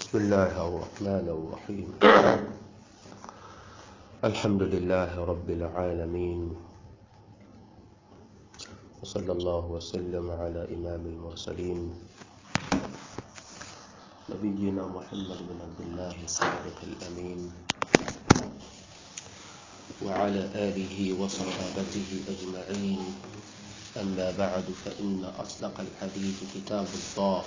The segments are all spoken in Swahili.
بسم الله الرحمن الرحيم الحمد لله رب العالمين وصلى الله وسلم على إمام المرسلين نبينا محمد بن عبد الله الصادق الأمين وعلى آله وصحابته أجمعين أما بعد فإن أصدق الحديث كتاب الله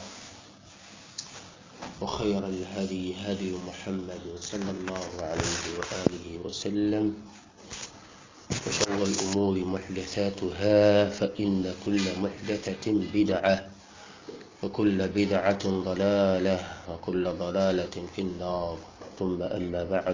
وخير الهدي هدي محمد صلى الله عليه وآله وسلم وشر الأمور محدثاتها فإن كل محدثة بدعة وكل بدعة ضلالة وكل ضلالة في النار ثم أما بعد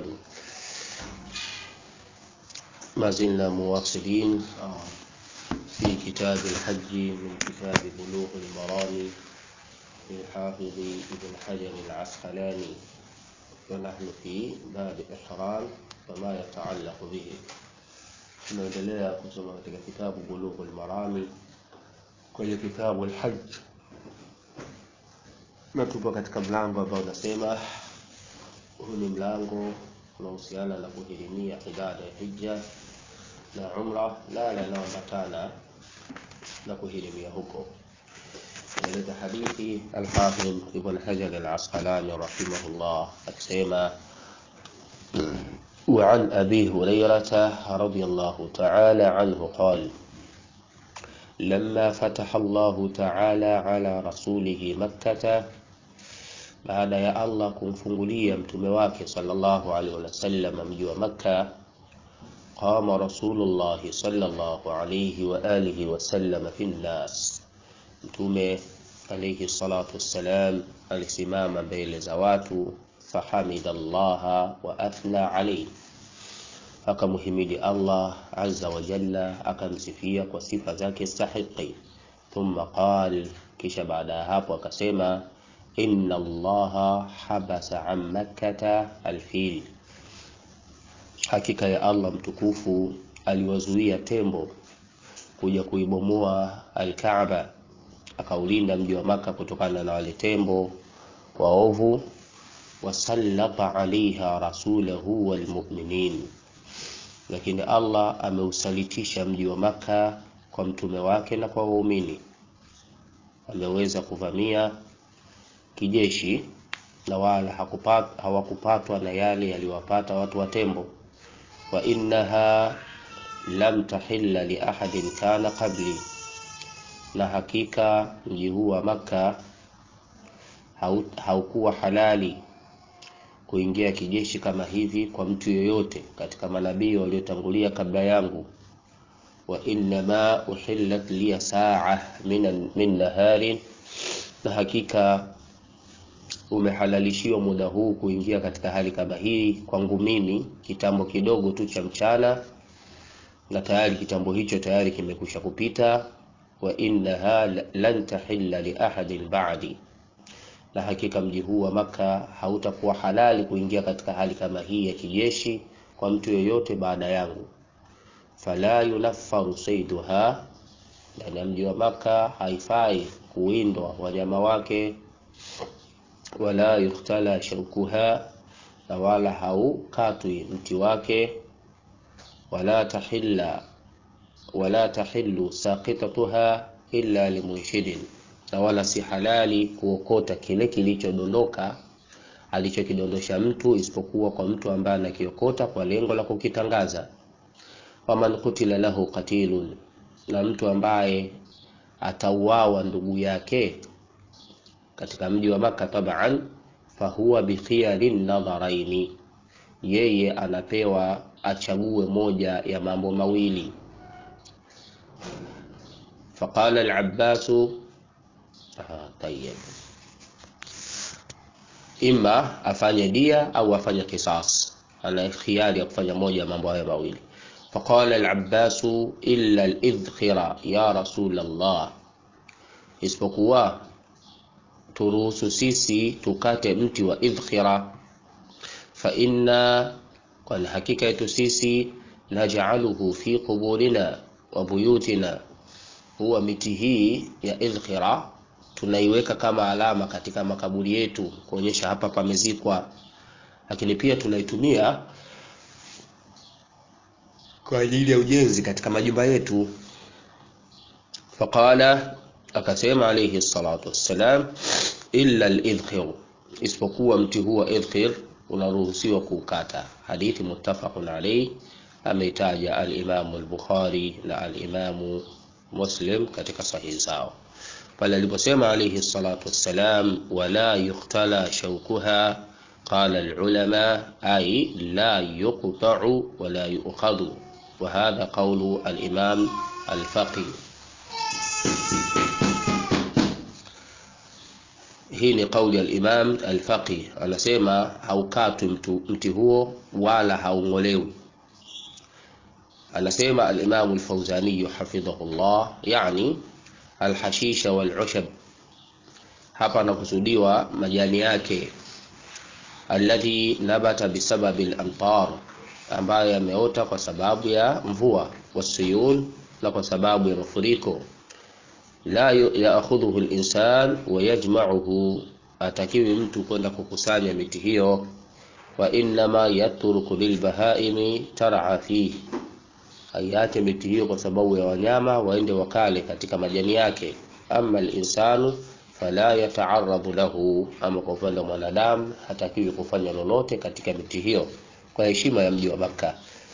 ما زلنا مواصلين في كتاب الحج من كتاب بلوغ المرام للحافظ ابن حجر العسقلاني ونحن في باب الإحرام وما يتعلق به tunaendelea kusoma katika kitabu bulughu lmarami kwenye kitabu lhaj na tupo katika mlango ambao unasema huu ni mlango unahusiana na kuhirimia ibada ya hija na umra na yale yanayoambatana na kuhirimia huko ولد حديث الحافظ ابن حجر العسقلاني رحمه الله أكسيما وعن أبي هريرة رضي الله تعالى عنه قال لما فتح الله تعالى على رسوله مكة baada ya Allah kumfungulia mtume wake sallallahu alaihi wasallam mji wa Makka qama Rasulullah sallallahu alaihi wa alihi wasallam fi nnas mtume alayhi salatu wassalam alisimama mbele za watu fahamida allaha wa athna alayhi akamhimidi allah azza wa jalla akamsifia kwa sifa zake stahiqi thumma qal kisha baada ya hapo akasema inna allaha habasa an makkata alfil hakika ya allah mtukufu aliwazuia tembo kuja kuibomoa alkaaba akaulinda mji wa Maka kutokana na wale tembo waovu wasallata alaiha rasulahu walmuminin lakini Allah ameusalitisha mji wa Maka kwa mtume wake na kwa waumini ameweza kuvamia kijeshi na wala hakupat, hawakupatwa na yale yaliwapata watu wa tembo wa innaha lam tahilla li ahadin kana qabli na hakika mji huu wa Makka haukuwa halali kuingia kijeshi kama hivi kwa mtu yoyote katika manabii waliotangulia kabla yangu wa innama uhillat liya saa min, min naharin na hakika umehalalishiwa muda huu kuingia katika hali kama hii kwangu mimi kitambo kidogo tu cha mchana na tayari kitambo hicho tayari kimekusha kupita wa innaha lan tahilla li ahadin ba'di na hakika mji huu wa maka hautakuwa halali kuingia katika hali kama hii ya kijeshi kwa mtu yoyote baada yangu fala yunaffaru saiduha ndani ya mji wa maka haifai kuwindwa wanyama wake wala yuktala shaukuha na wala haukatwi mti wake wala tahilla wala tahillu saqitatuha illa limunshidin, na wala si halali kuokota kile kilichodondoka alichokidondosha mtu isipokuwa kwa mtu ambaye anakiokota kwa lengo la kukitangaza. Waman kutila lahu qatilun, na mtu ambaye atauawa ndugu yake katika mji wa Makka taban, fahuwa bikhiyarin nadharaini, yeye anapewa achague moja ya mambo mawili فقال العباس آه طيب ima afanye dia au afanye qisas ana khiari ya kufanya moja ya mambo hayo mawili faqala al-abbasu illa al-idkhira ya rasul Allah isipokuwa turuhusu sisi tukate mti wa idkhira fa inna kwa hakika yetu sisi naj'aluhu fi quburina wa buyutina huwa miti hii ya idkhira tunaiweka kama alama katika makaburi yetu kuonyesha hapa pamezikwa, lakini pia tunaitumia kwa ajili ya ujenzi katika majumba yetu. Faqala, akasema alayhi salatu wassalam, illa al-idkhir, isipokuwa mti huwa idkhir unaruhusiwa kuukata. Hadithi muttafaqun alayhi, ameitaja al-Imamu al-Bukhari na al-Imamu Muslim katika sahihi zao pale aliposema alayhi salatu wassalam, wala yukhtala shaukuha qala alulama ay la yuqta'u wala yu'khadhu wa hadha qawlu alimam alfaqi. Hii ni kauli alimam alfaqi, anasema haukatwi mti huo wala haung'olewi. Anasema alimamu alfawzani hafidhahullah, yani alhashisha walushab, hapa anakusudiwa majani yake, alladhi nabata bisababi lamtar, ambayo yameota kwa sababu ya mvua, wasuyul, na kwa sababu ya mafuriko. La yaakhudhuhu linsan wa yajmauhu, atakiwi mtu kwenda kukusanya miti hiyo. Wa innama yatruku lilbahaimi tar'a fihi aiache miti hiyo kwa sababu ya wanyama waende wakale katika majani yake. Ama linsanu fala yataaradhu lahu, ama kwa upande wa mwanadamu hatakiwi kufanya lolote katika miti hiyo kwa heshima ya mji wa Makka.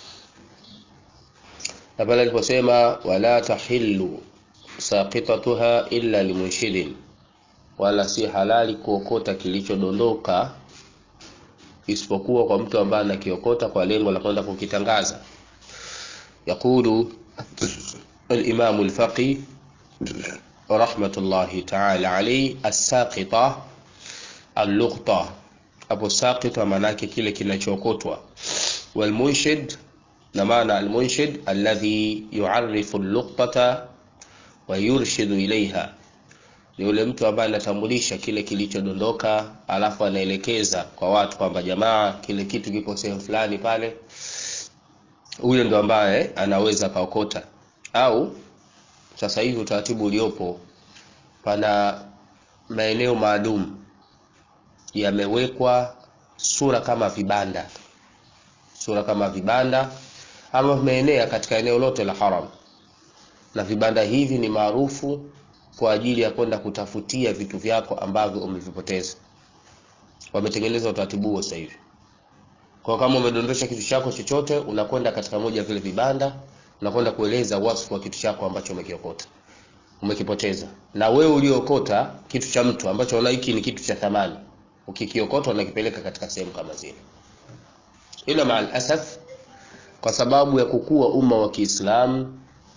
Na pale aliposema wala tahillu saqitatuha illa limunshidin, wala si halali kuokota kilichodondoka isipokuwa kwa mtu ambaye anakiokota kwa lengo la kwenda kukitangaza. Yaqulu al-Imam al-Faqih rahmatullahi ta'ala alayhi, as-saqita al-luqta. Hapo saqita maana yake kile kinachookotwa, wal-munshid na maana al-munshid alladhi yu'arrifu al-luqtata wa yurshidu ilayha, ni yule mtu ambaye anatambulisha kile kilichodondoka, alafu anaelekeza kwa watu kwamba jamaa, kile kitu kiko sehemu fulani pale huyo ndo ambaye anaweza kaokota. Au sasa hivi utaratibu uliopo, pana maeneo maalum yamewekwa sura kama vibanda, sura kama vibanda ama vimeenea katika eneo lote la haram, na vibanda hivi ni maarufu kwa ajili ya kwenda kutafutia vitu vyako ambavyo umevipoteza. Wametengeneza utaratibu huo sasa hivi kwa kama umedondosha kitu chako chochote, unakwenda katika moja ya vile vibanda, unakwenda kueleza wasfu wa kitu chako ambacho umekiokota, umekipoteza. Na wewe uliookota kitu cha mtu ambacho unaona hiki ni kitu cha thamani, ukikiokota unakipeleka katika sehemu kama zile. Ila maal asaf, kwa sababu ya kukua umma wa Kiislamu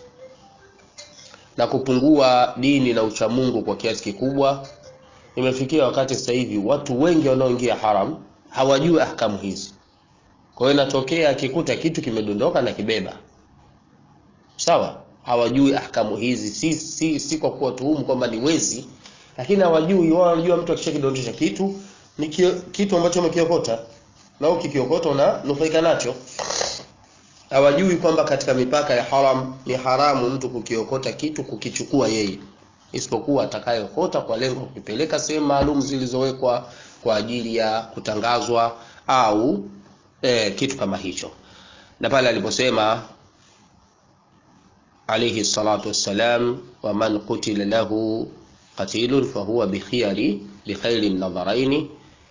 na kupungua dini na uchamungu kwa kiasi kikubwa, imefikia wakati sasa hivi watu wengi wanaoingia haram hawajui ahkamu hizi. Kwa hiyo inatokea akikuta kitu kimedondoka na kibeba, sawa, hawajui ahkamu hizi, si si, si kwa kuwa tuhumu kwamba ni wezi, lakini hawajui. Wao wanajua mtu akishakidondosha kitu ni kio, kitu ambacho umekiokota na ukikiokota unanufaika nacho. Hawajui kwamba katika mipaka ya haram ni haramu mtu kukiokota kitu kukichukua yeye, isipokuwa atakayeokota kwa lengo kukipeleka sehemu maalum zilizowekwa kwa ajili ya kutangazwa au e, kitu kama hicho. Na pale aliposema alayhi salatu wassalam, wa man qutila lahu qatilun fahuwa bikhiyari bikhairi nadharaini.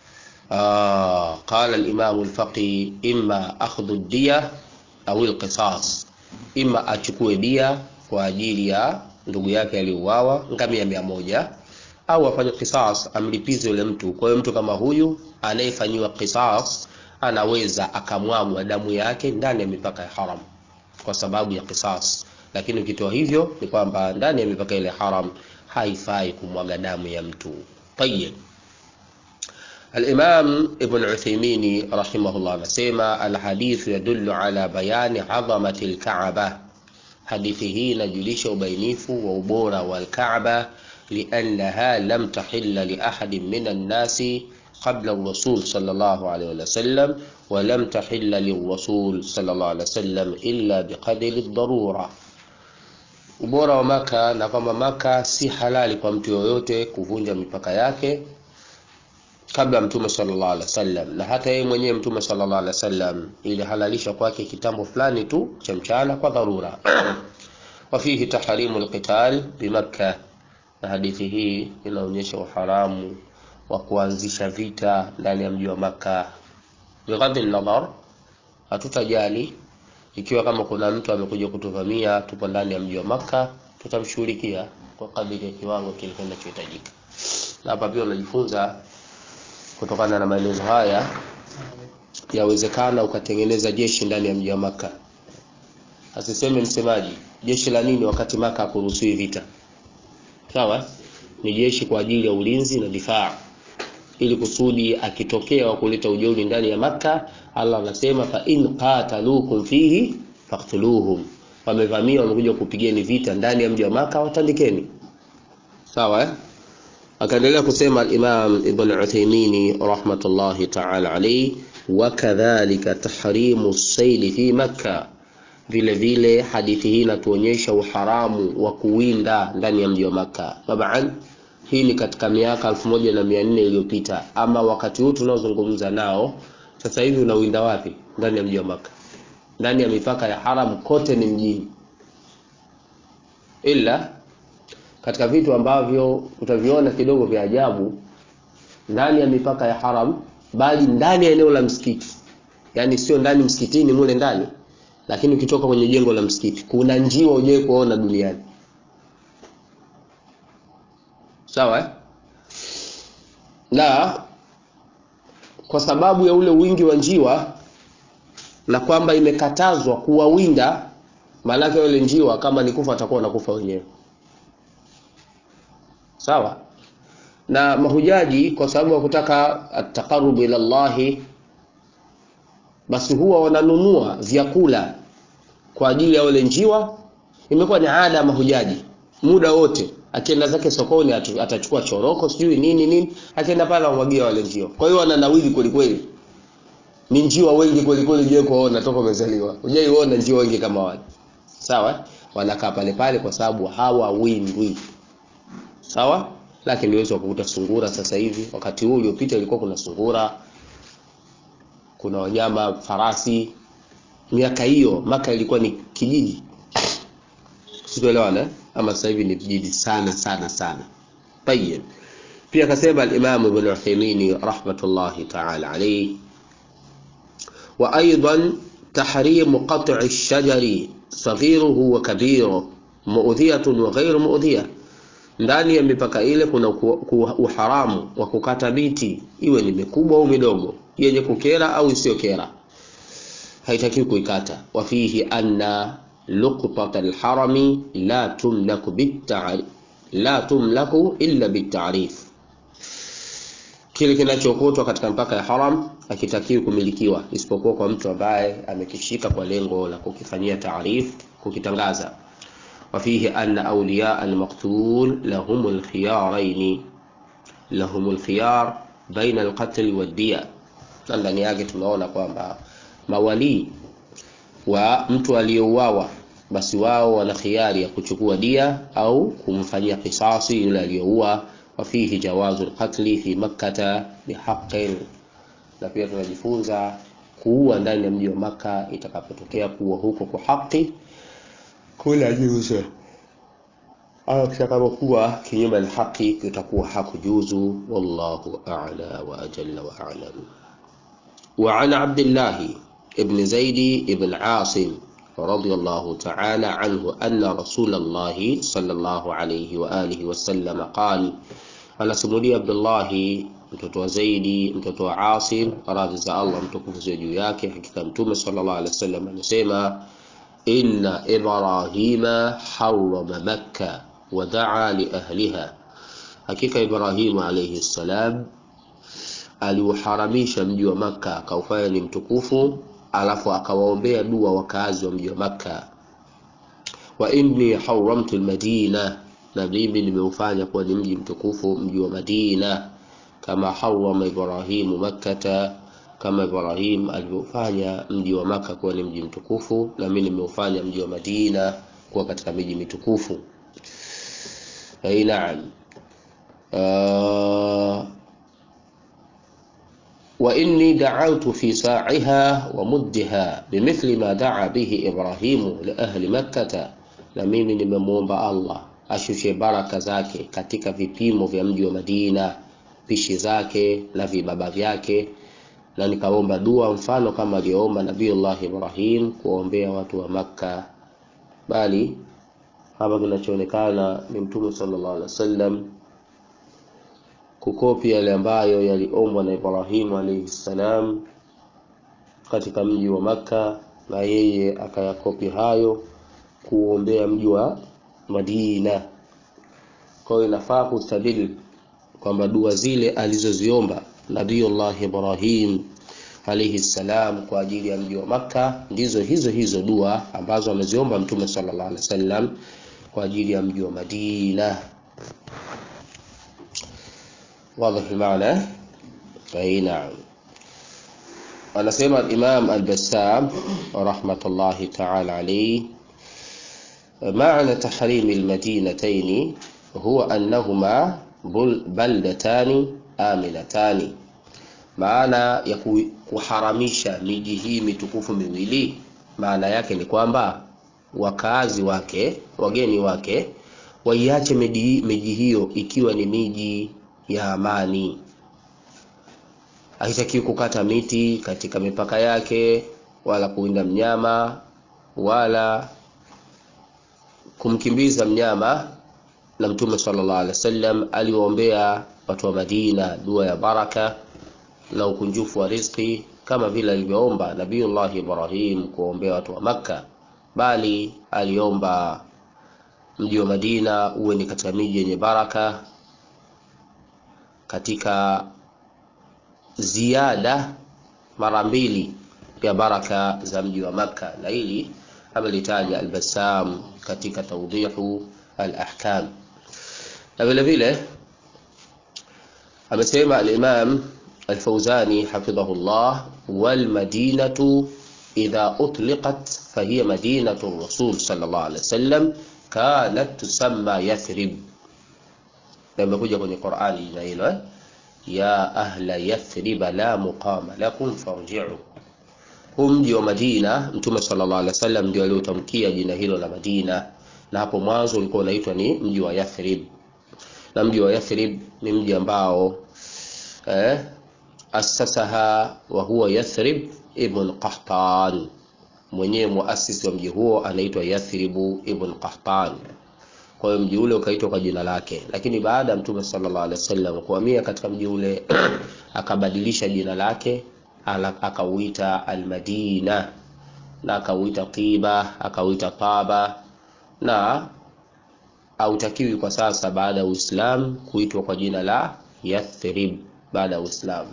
Qala al-Imam al-Faqih imma akhdhu ad-diya au al-qisas, imma achukue dia kwa ajili ya ndugu yake aliyouawa ngamia mia moja au afanye qisas, amlipize yule mtu. Kwa hiyo mtu kama huyu anayefanyiwa qisas anaweza akamwagwa damu yake ndani ya mipaka ya haram kwa sababu ya qisas, lakini ukitoa hivyo ni kwamba ndani ya mipaka ile haram haifai kumwaga damu ya mtu. Tayyib. Al-Imam Ibn Uthaymeen rahimahullah anasema alhadithu yadullu ala bayani adhamati al-Kaaba, hadithi hii inajulisha ubainifu wa ubora wa al-Kaaba liannaha lam tahilla li ahadin min an-nasi qabla ar-rasul sallallahu alayhi wa sallam wa lam tahilla lir-rasul sallallahu alayhi wa sallam illa biqadri ad-darura, ubora wa Maka na kwamba Maka si halali kwa mtu yoyote kuvunja mipaka yake kabla Mtume sallallahu alaihi wasallam, na hata yeye mwenyewe Mtume sallallahu alaihi wasallam ilihalalisha kwake kitambo fulani tu cha mchana kwa dharura. Wafihi tahrimu alqital bimakka, na hadithi hii inaonyesha uharamu wa kuanzisha vita ndani ya mji wa Makka. Bighadhi nadhar, hatutajali ikiwa kama kuna mtu amekuja kutuvamia, tupo ndani ya mji wa Makka, tutamshughulikia kwa kadiri ya kiwango kile kinachohitajika. Na hapa pia unajifunza kutokana na maelezo haya, yawezekana ukatengeneza jeshi ndani ya mji wa Makka. Asiseme msemaji jeshi la nini wakati Makka hakuruhusiwi vita. Sawa, ni jeshi kwa ajili ya ulinzi na difaa, ili kusudi akitokea wa kuleta ujeuri ndani ya Makka, Allah anasema fa in qataluukum fihi faqtuluhum, wamevamia wamekuja kupigeni vita ndani ya mji wa Makka, watandikeni. Sawa eh? Akaendelea kusema al-Imam Ibn Uthaymeen rahmatullahi ta'ala alayhi, wa kadhalika tahrimu saili fi Makka, vile vile hadithi hii inatuonyesha uharamu wa kuwinda ndani ya mji wa Makka. Taban, hii ni katika miaka elfu moja na mia nne iliyopita, ama wakati huu tunaozungumza nao sasa hivi unawinda wapi? Ndani ya mji wa Makka, ndani ya mipaka ya haram, kote ni mjini, ila katika vitu ambavyo utaviona kidogo vya ajabu ndani ya mipaka ya haram, bali ndani ya eneo la msikiti, yaani sio ndani msikitini mule ndani, lakini ukitoka kwenye jengo la msikiti kuna njiwa ujai kuona duniani. Sawa eh? Na kwa sababu ya ule wingi wa njiwa na kwamba imekatazwa kuwawinda, maanake wale njiwa kama ni kufa atakuwa nakufa wenyewe sawa na mahujaji kwa sababu ya kutaka ataqarrubu ila Allahi, basi huwa wananunua vyakula kwa ajili ya wale njiwa. Imekuwa ni ada ya mahujaji, muda wote akienda zake sokoni atachukua choroko sijui nini nini, akienda pale amwagia wale njiwa. Kwa hiyo wananawili kweli kweli, ni njiwa wengi kweli kweli. Je, kuona toka umezaliwa hujaiona njiwa wengi kama wale? Sawa, wanakaa pale pale kwa sababu hawawindwi sawa lakini niweza kukuta sungura sasa hivi. Wakati huu uliopita ilikuwa kuna sungura, kuna wanyama farasi. Miaka hiyo Maka ilikuwa ni kijiji, sikuelewana ama sasa hivi ni vijiji sana sana sana. Tayeb, pia akasema al-Imam Ibn Uthaymeen rahmatullahi ta'ala alayhi, wa aidan tahrimu qat'i ash-shajari saghiruhu wa kabiruhu mu'dhiyatun wa ghayru mu'dhiyah ndani ya mipaka ile kuna uharamu wa kukata miti iwe ni mikubwa au midogo, yenye kukera au isiyokera, haitakiwi kuikata. wa fihi anna luqtat alharami la tumlaku bitta'rif la tumlaku illa bitta'rif, kile kinachokotwa katika mpaka ya haram hakitakiwi kumilikiwa isipokuwa kwa mtu ambaye amekishika kwa lengo la kukifanyia taarif, kukitangaza وفيه أن أولياء المقتول لهم الخيارين لهم الخيار بين القتل والدية. Na ndani yake tunaona kwamba mawalii wa mtu aliyeuawa basi wao wana khiari ya kuchukua dia au kumfanyia kisasi yule aliyeua. Wafihi jawazu lqatli fi makkata bihaqin, na pia tunajifunza kuua ndani ya mji wa Makka itakapotokea kuua huko kwa haki kula juzu au kitakapokuwa kinyume na haki kitakuwa hakujuzu. Wallahu a'la wa ajalla wa a'lam. Wa an Abdullah ibn Zaid ibn Asim radiyallahu ta'ala anhu anna Rasulullah sallallahu alayhi wa alihi wa sallam qala, anasimulia Abdullah mtoto wa Zaidi mtoto wa Asim, radhi za Allah mtukufu ziwe juu yake, hakika Mtume sallallahu alayhi wasallam anasema Inna Ibrahima harrama Makka wa daa li ahliha, hakika Ibrahimu alayhi salam aliuharamisha mji wa Makka akaufanya ni mtukufu, alafu akawaombea dua wakazi wa mji wa Makka. Wa inni haramtu almadina, na mimi nimeufanya kuwa ni mji mtukufu, mji wa Madina, kama harama Ibrahimu Makkata kama Ibrahim alivyofanya mji wa Maka kuwa ni mji mtukufu, na mimi nimeufanya mji wa Madina kuwa katika miji mitukufu ai naam uh, wa inni da'awtu fi sa'iha wa muddiha bimithli ma da'a bihi Ibrahimu li ahli Makkah, na mimi nimemwomba Allah ashushe baraka zake katika vipimo vya mji wa Madina, pishi zake na vibaba vyake, na nikaomba dua mfano kama aliyoomba Nabiiullah Ibrahim kuombea watu wa Makka, bali hapa kinachoonekana ni Mtume sallallahu alaihi wasallam kukopi yale ambayo yaliombwa na Ibrahimu alayhi salam katika mji wa Makka, na yeye akayakopi hayo kuombea mji wa Madina. Kwa hiyo inafaa kustadili kwamba dua zile alizoziomba Nabiyullah Ibrahim alayhi salam kwa ajili ya mji wa Makka ndizo hizo hizo dua ambazo ameziomba Mtume sallallahu alaihi wasallam kwa ajili ya mji wa Madina. واضح المعنى اي نعم anasema Imam Al-Bassam rahmatullahi ta'ala alayhi معنى تحريم المدينتين هو أنهما بلدتان آمنتان maana ya kuharamisha miji hii mitukufu miwili maana yake ni kwamba wakazi wake wageni wake waiache miji hiyo ikiwa ni miji ya amani. Haitakiwi kukata miti katika mipaka yake, wala kuwinda mnyama, wala kumkimbiza mnyama. Na Mtume sallallahu alaihi wasallam aliwaombea watu wa Madina dua ya baraka na ukunjufu wa riziki kama vile alivyoomba Nabiiullah Ibrahim kuombea watu wa Makka, bali aliomba mji wa Madina uwe ni katika miji yenye baraka katika ziada mara mbili ya baraka za mji wa Makka, na hili amelitaja Al-Bassam katika tawdihu al-ahkam. Na vile vile amesema al-Imam al-Fawzani hafidhahullah, wal madinatu idha utliqat fahiya madinatu rasul sallallahu alaihi wasallam kanat tusamma Yathrib na imekuja kwenye Qur'ani jina hilo eh? ya ahla yathriba la muqama lakum farji'u. Huu mji wa Madina, Mtume sallallahu alaihi wasallam ndio aliotamkia jina hilo la Madina, na hapo mwanzo ulikuwa unaitwa ni mji wa Yathrib, na mji wa Yathrib ni mji ambao eh, asasaha wa huwa Yathrib ibn Qahtan, mwenyewe muasisi wa mji huo anaitwa Yathribu ibn Qahtan kwa hiyo mji ule ukaitwa kwa jina lake, lakini baada ya Mtume sallallahu alaihi wasallam kuhamia katika mji ule akabadilisha jina lake akauita Almadina na akauita Tiba akauita Taba, na hautakiwi kwa sasa baada ya Uislamu kuitwa kwa jina la Yathrib baada ya Uislamu.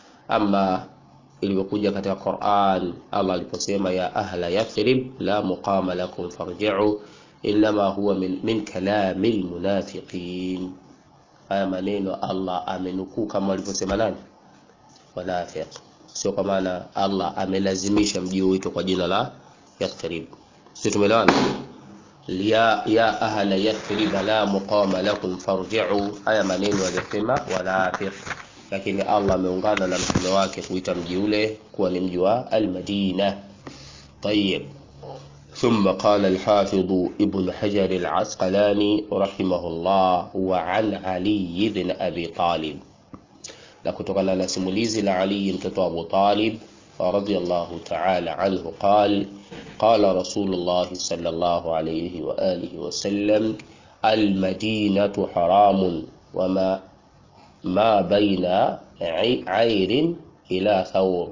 Ama ilivyokuja katika Qur'an, Allah aliposema ya ahla Yathrib la muqama lakum farji'u inma huwa min, min kalami lmunafiqin. Haya maneno Allah amenukuu kama alivyosema nani? Wanafiq, sio kwa maana Allah amelazimisha mji uitwe kwa jina la Yathrib. Sio, tumeelewana? ya, ya ahla Yathrib la muqama lakum farji'u. Haya maneno aliyosema wanafiq, lakini Allah ameungana na mtume wake kuita mji ule kuwa ni mji wa Almadina. Tayyib. ثم قال الحافظ ابن حجر العسقلاني رحمه الله وعن علي بن أبي طالب na kutokana na simulizi la Ali mtoto wa Abu Talib radhiyallahu ta'ala anhu qal qala Rasulullah sallallahu alayhi wa alihi wa sallam almadinatu haramun wama ma baina airin ila thawr,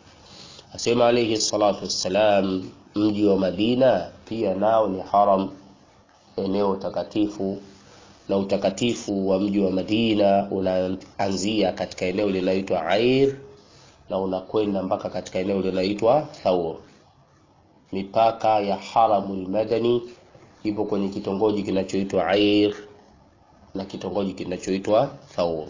asema alayhi salatu wassalam mji wa Madina pia nao ni haram, eneo takatifu, na utakatifu wa mji wa Madina unaanzia katika eneo linaloitwa Air na unakwenda mpaka katika eneo linaloitwa Thawr. Mipaka ya haramul madani ipo kwenye kitongoji kinachoitwa Air na kitongoji kinachoitwa Thawr.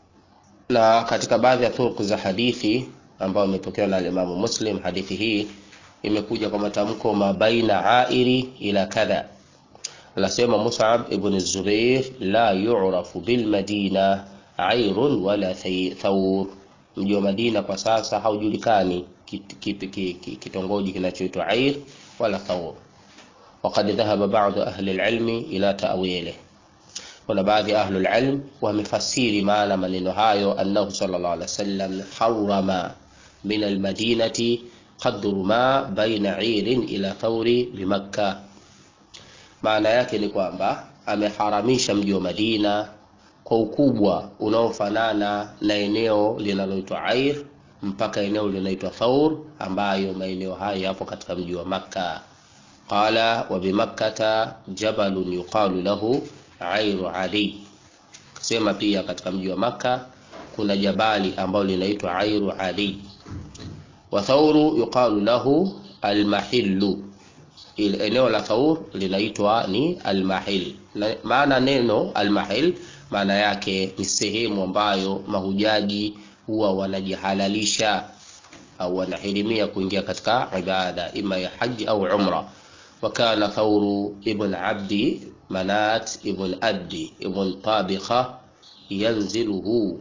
na katika baadhi ya turuku za hadithi ambayo imepokewa na Imamu Muslim, hadithi hii imekuja kwa matamko mabaina airi ila kadha anasema Mus'ab ibn Zubair la yu'rafu bil Madina airun wala thawr mji wa Madina kwa sasa haujulikani kitongoji kinachoitwa air wala thawr وقد ذهب بعض أهل العلم إلى تأويله kuna baadhi ya ahlul ilm wamefasiri maana maneno hayo annahu sallallahu alaihi wasallam harrama min almadinati qadru ma baina irin ila thawri bimakka maana yake ni kwamba ameharamisha mji wa Madina kwa ukubwa unaofanana na eneo linaloitwa Air mpaka eneo linaloitwa Thawr ambayo maeneo hayo yapo katika mji wa Makka qala wa bimakkata jabalun yuqalu lahu Airu Ali. Sema pia katika mji wa Makka kuna jabali ambalo linaitwa Airu Ali. Wa Thawru yuqalu lahu Almahillu. Ile eneo la Thawr linaitwa ni Almahil. Maana neno Almahil maana yake ni sehemu ambayo mahujaji huwa wanajihalalisha au wanahirimia kuingia katika ibada ima ya haji au umra. وكان ثور ابن عبد منات ابن أبدي ابن طابخة ينزله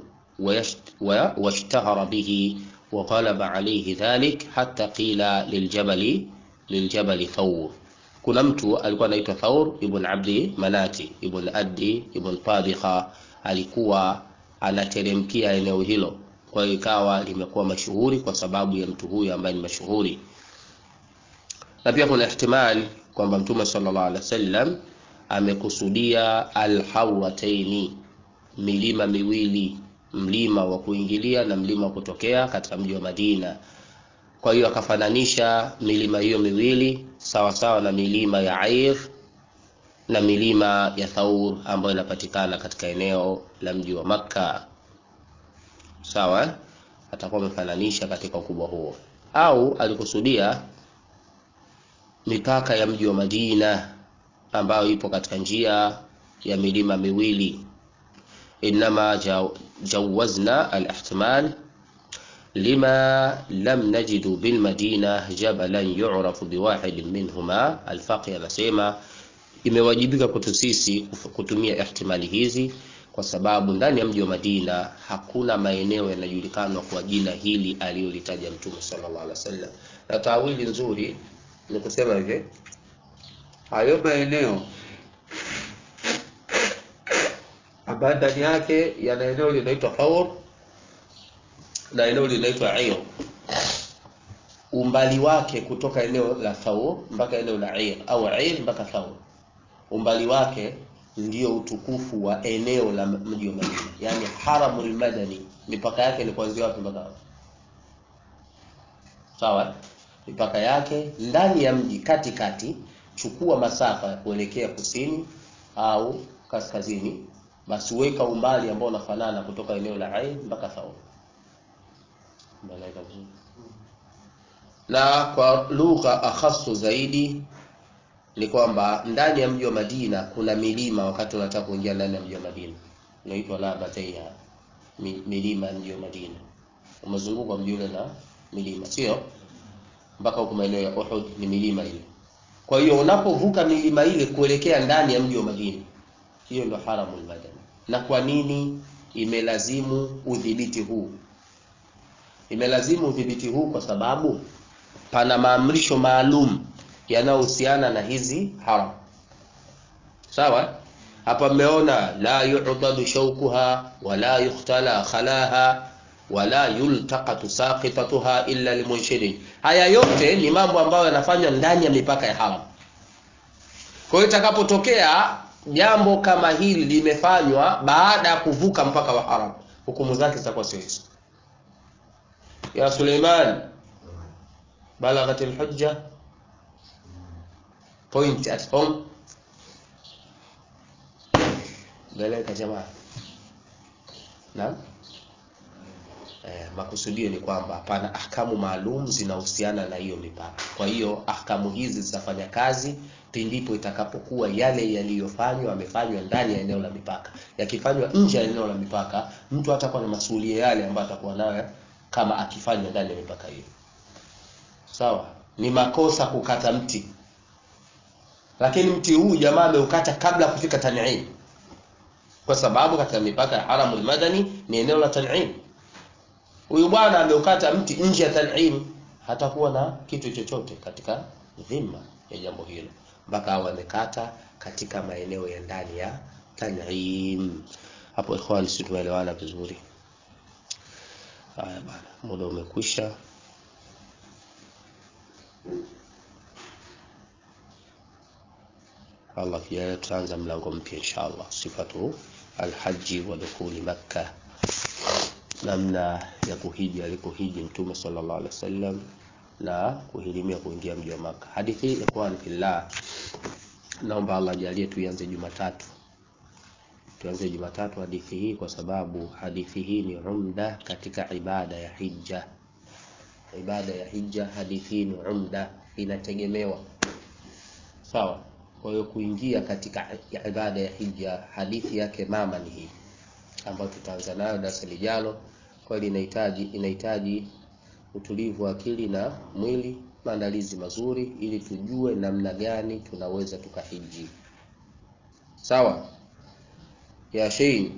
واشتهر به وغلب عليه ذلك حتى قيل للجبل للجبل ثور kuna mtu alikuwa anaitwa Thaur ibn Abdi Manati ibn Addi ibn Tabikha alikuwa anateremkia eneo hilo, kwa hiyo ikawa limekuwa mashuhuri kwa sababu ya mtu huyu ambaye ni mashuhuri. Na pia kuna ihtimali kwamba Mtume sallallahu alaihi wasallam amekusudia alhawataini, milima miwili, mlima wa kuingilia na mlima wa kutokea katika mji wa Madina. Kwa hiyo akafananisha milima hiyo miwili sawa sawa na milima ya Air na milima ya Thaur ambayo inapatikana katika eneo la mji wa Makka. Sawa, atakuwa amefananisha katika ukubwa huo, au alikusudia mipaka ya mji wa Madina ambayo ipo katika njia ya milima miwili. Innama jawazna al-ihtimal lima lam najidu bil madina jabalan yu'rafu biwahidin minhuma. Al-Faqih anasema imewajibika kwetu sisi kutumia ihtimali hizi kwa sababu ndani ya mji wa Madina hakuna maeneo yanajulikanwa kwa jina hili aliyolitaja Mtume sallallahu alaihi wasallam, na tawili nzuri ni kusema hivi, hayo maeneo ambayo ndani yake yana eneo linaitwa Thawr na eneo linaitwa Air, umbali wake kutoka eneo la Thawr mpaka eneo la Air au Air mpaka Thawr, umbali wake ndio utukufu wa eneo la mji wa Madina, yani haramul madani. Mipaka yake ni kuanzia wapi mpaka wapi? Sawa, mipaka yake ndani ya mji katikati, chukua masafa ya kuelekea kusini au kaskazini, basi weka umbali ambao unafanana kutoka eneo la Ain mpaka Thawr. Na kwa lugha akhasu zaidi ni kwamba ndani ya mji wa Madina kuna milima. Wakati unataka kuingia ndani ya mji wa Madina inaitwa Labataiha, milima ya mji wa Madina. Umezungukwa mji ule na milima, sio mpaka huko maeneo ya Uhud ni milima ile. Kwa hiyo unapovuka milima ile kuelekea ndani ya mji wa Madina, hiyo ndio haramul madani. Na kwa nini imelazimu udhibiti huu? Imelazimu udhibiti huu kwa sababu pana maamrisho maalum yanayohusiana na hizi haram. Sawa, hapa mmeona la yu'dadu shawkuha wala yukhtala khalaha wala yultaqatu saqitatuha illa limunshidin. Haya yote ni mambo ambayo yanafanywa ndani ya mipaka ya haram. Kwa hiyo itakapotokea jambo kama hili limefanywa baada ya kuvuka mpaka wa haram, hukumu zake zitakuwa sio hizo. Ya Suleiman, balaghat alhujja point at home. Beleka jamaa. Naam. Eh, makusudio ni kwamba hapana ahkamu maalum zinahusiana na hiyo mipaka. Kwa hiyo ahkamu hizi zitafanya kazi pindipo itakapokuwa yale yaliyofanywa yamefanywa ndani ya eneo la mipaka. Yakifanywa nje ya eneo la mipaka, mtu hatakuwa na masuhulia yale ambayo atakuwa nayo kama akifanywa ndani ya mipaka hiyo. Sawa? ni makosa kukata mti lakini mti huu jamaa ameukata kabla ya kufika tan'im kwa sababu katika mipaka ya haramul madani ni eneo la tan'im huyu bwana ameukata mti nje ya tan'im hatakuwa na kitu chochote katika dhima ya jambo hilo mpaka awe amekata katika maeneo ya ndani ya tan'im hapo ikhwan si tumeelewana vizuri haya bana muda umekwisha Allah kijalia tutaanza mlango mpya inshallah sifatu alhaji wa dukhuli makkah namna ya kuhiji alikohiji mtume sallallahu alaihi wasallam na kuhirimia kuingia mji wa Maka. Hadithi hii ikhwan fillah, naomba Allah jalie tuianze Jumatatu, tuanze Jumatatu hadithi hii, kwa sababu hadithi hii ni umda katika ibada ya hija. Ibada ya hija, hadithi hii ni umda, inategemewa sawa. Kwa hiyo kuingia katika ibada ya hija, hadithi yake mama ni hii ambayo tutaanza nayo darasa lijalo. Kweli inahitaji inahitaji utulivu wa akili na mwili, maandalizi mazuri, ili tujue namna gani tunaweza tukahiji. Sawa ya Shein,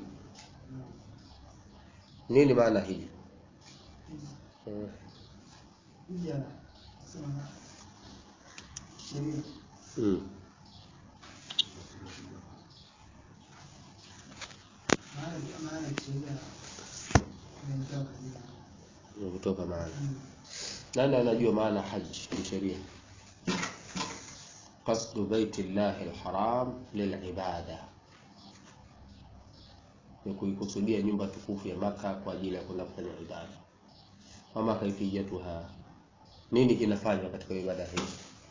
nini maana hiji? Eh, Hija nasema sheria mm. maana maana ya sheria imetoka kabisa. Ni kutoka maana Mm. nani anajua maana haji kisheria? qasdu baiti llahi alharam lilibada, ni kuikusudia nyumba tukufu ya Maka kwa ajili ya kwenda kufanya ibada. Wama kaifiyatuha, nini kinafanywa katika ibada hii?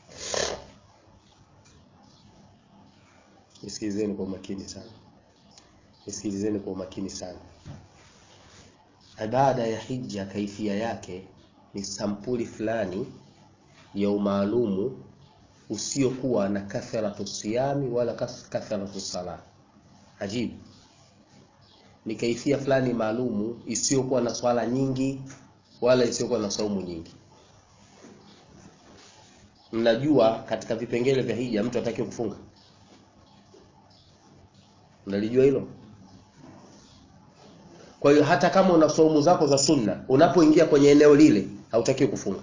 Nisikilizeni kwa umakini sana, nisikilizeni kwa umakini sana. Ibada ya hija, kaifia yake ni sampuli fulani ya umaalumu usiokuwa na kathratu siyami wala kas- kathratu sala. Ajibu, ni kaifia fulani maalumu isiyokuwa na swala nyingi wala isiyokuwa na saumu nyingi. Mnajua katika vipengele vya hija mtu atakiwe kufunga, mnalijua hilo? Kwa hiyo hata kama una saumu zako za sunna, unapoingia kwenye eneo lile hautakiwi kufunga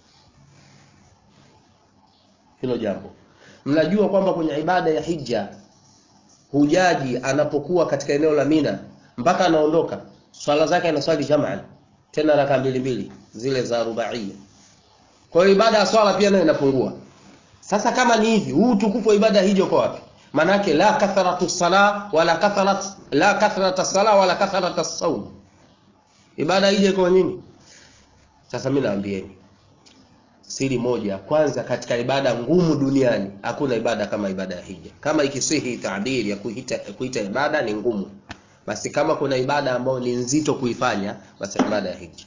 hilo jambo. Mnajua kwamba kwenye ibada ya hija hujaji anapokuwa katika eneo la Mina mpaka anaondoka, swala zake anaswali jamaa, tena raka mbili mbili zile za rubaia. Kwa hiyo ibada ya swala pia nayo inapungua. Sasa kama ni hivi, huu utukufu wa ibada ya hija uko wapi? Manake la kathratu sala wala kathrat la kathrata sala wala kathrata saum. Ibada ya hija iko nini? Sasa mimi naambieni siri moja kwanza, katika ibada ngumu duniani hakuna ibada kama ibada ya hija. Kama ikisihi tabiri ya kuita, kuita ibada ni ngumu, basi kama kuna ibada ambayo ni nzito kuifanya, basi ibada ya hija.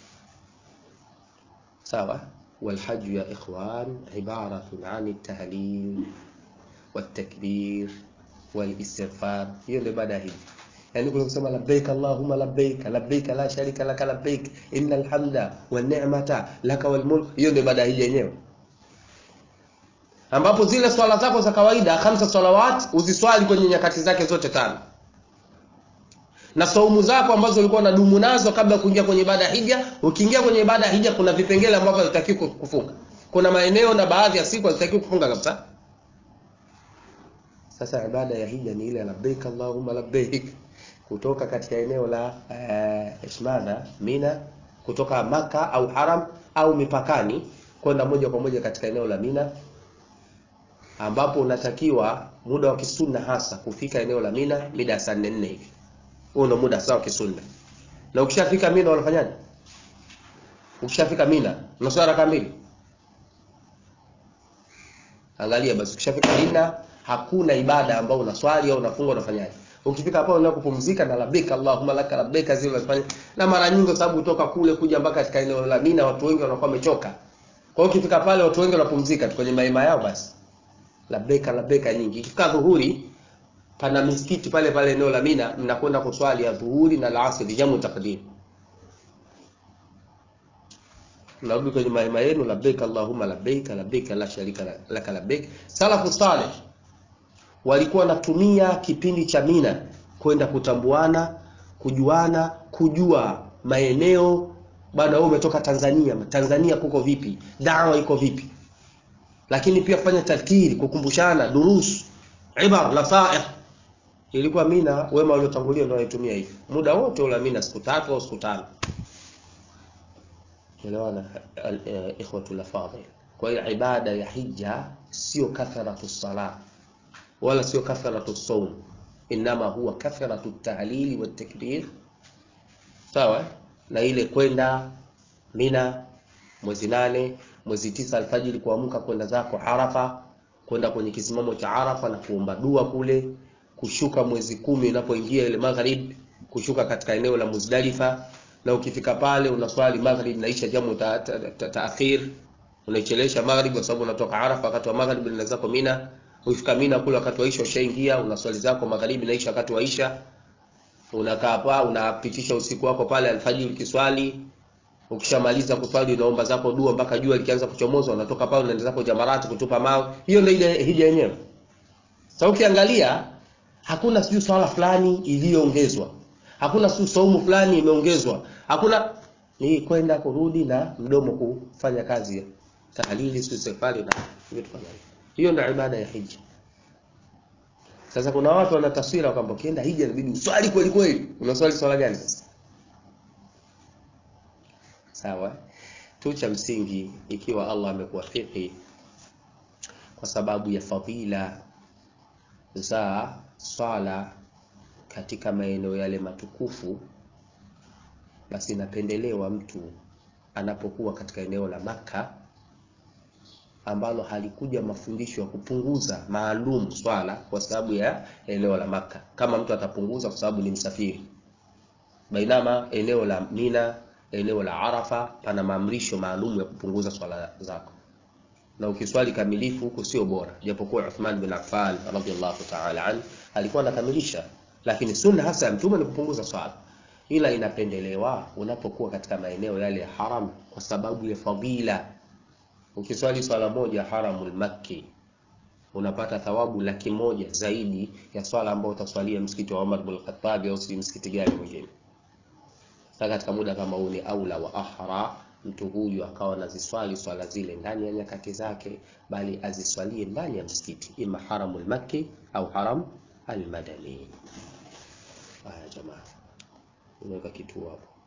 Sawa. Walhaju ya ikhwan ibaratun ani tahlil والتكبير والاستغفار hiyo ndio ibada ya hija yani kule kusema labbaik allahumma labbaik labbaik la sharika laka labbaik innal hamda wan ni'mata laka wal mulk hiyo ndio ibada ya hija yenyewe ambapo zile swala zako za kawaida khamsa salawat uziswali kwenye nyakati zake zote tano na saumu zako ambazo ulikuwa unadumu nazo kabla ya kuingia kwenye ibada ya hija ukiingia kwenye ibada ya hija kuna vipengele ambavyo hazitakiwi kufunga kuna maeneo na baadhi ya siku hazitakiwi kufunga kabisa sasa ibada ya hija ni ile labbaik allahumma labbaik kutoka katika eneo la uh, ishmadha Mina, kutoka Maka au Haram au mipakani kwenda moja kwa moja katika eneo la Mina, ambapo unatakiwa muda wa kisunna hasa kufika eneo la Mina mida ya saa nne nne hivi. Huo ndio muda sawa kisunna. Na ukishafika Mina unafanyaje? Ukishafika Mina unaswali raka mbili. Angalia basi, ukishafika Mina hakuna ibada ambayo unaswali au unafunga unafanyaje. Ukifika hapo unaenda kupumzika na labbaik Allahumma laka labbaik zile unafanya. Na mara nyingi sababu kutoka kule kuja mpaka katika eneo la Mina watu wengi wanakuwa wamechoka. Kwa hiyo ukifika pale watu wengi wanapumzika tu kwenye mahema yao basi. Labbaik labbaik nyingi. Ikifika dhuhuri pana misikiti pale pale eneo la Mina mnakwenda kuswali ya dhuhuri na alasiri jamu takdim. mnarudi kwenye mahema yenu labbaik allahumma labbaik labbaik la sharika la- laka labbaik salafu salih walikuwa wanatumia kipindi cha mina kwenda kutambuana kujuana kujua maeneo bwana wewe umetoka tanzania tanzania kuko vipi dawa iko vipi lakini pia kufanya tadhkiri kukumbushana durus ibar nasaih ilikuwa mina wema waliotangulia ndio waitumia hivi muda wote ule mina siku tatu au siku tano elewana al- eh, ikhwatul afadhil kwa hiyo ibada ya hija sio kathratu salah wala sio kathratu saum inama huwa kathratu tahlili wa takbir sawa eh? na ile kwenda mina mwezi nane mwezi tisa alfajiri kuamka kwenda zako arafa kwenda kwenye kisimamo cha arafa na kuomba dua kule kushuka mwezi kumi unapoingia ile maghrib kushuka katika eneo la muzdalifa na ukifika pale unaswali maghrib naisha jamu ta, ta, ta, taakhir unaichelewesha maghrib kwa sababu unatoka arafa wakati wa maghrib na zako mina ukifika mina kule wakati wa isha ushaingia unaswali zako magharibi naisha wakati wa isha unakaa pa unapitisha usiku wako pale alfajiri ukiswali ukishamaliza kuswali unaomba zako dua mpaka jua likianza kuchomoza unatoka pale unaenda zako jamarati kutupa mawe hiyo ndio ile hija yenyewe sasa ukiangalia hakuna sijui swala fulani iliyoongezwa hakuna sijui saumu fulani imeongezwa hakuna ni kwenda kurudi na mdomo kufanya kazi ya tahlili sijui safari na vitu kama hivyo hiyo ndio ibada ya hija sasa kuna watu wana taswira kwamba ukienda hija inabidi uswali kweli kweli unaswali swala gani sasa sawa tu cha msingi ikiwa Allah amekuwafiki kwa sababu ya fadhila za swala katika maeneo yale matukufu basi inapendelewa mtu anapokuwa katika eneo la Makka ambalo halikuja mafundisho ya kupunguza maalum swala kwa sababu ya eneo la Makka kama mtu atapunguza kwa sababu ni msafiri bainama eneo la Mina eneo la Arafa pana maamrisho maalum ya kupunguza swala zako na ukiswali kamilifu huko sio bora japokuwa Uthman bin Affan radhiallahu ta'ala an alikuwa anakamilisha lakini sunna hasa ya mtume ni kupunguza swala ila inapendelewa unapokuwa katika maeneo yale ya haram kwa sababu ya fadila ukiswali swala moja haramul makki unapata thawabu laki moja zaidi ya swala ambayo utaswalia msikiti wa Umar bin Khattab au si msikiti gani mwingine sasa katika muda kama huu ni aula wa ahra mtu huyu akawa anaziswali swala zile ndani ya nyakati zake bali aziswalie ndani ya msikiti ima haramul makki au haram almadani haya jamaa unaweka kituo hapo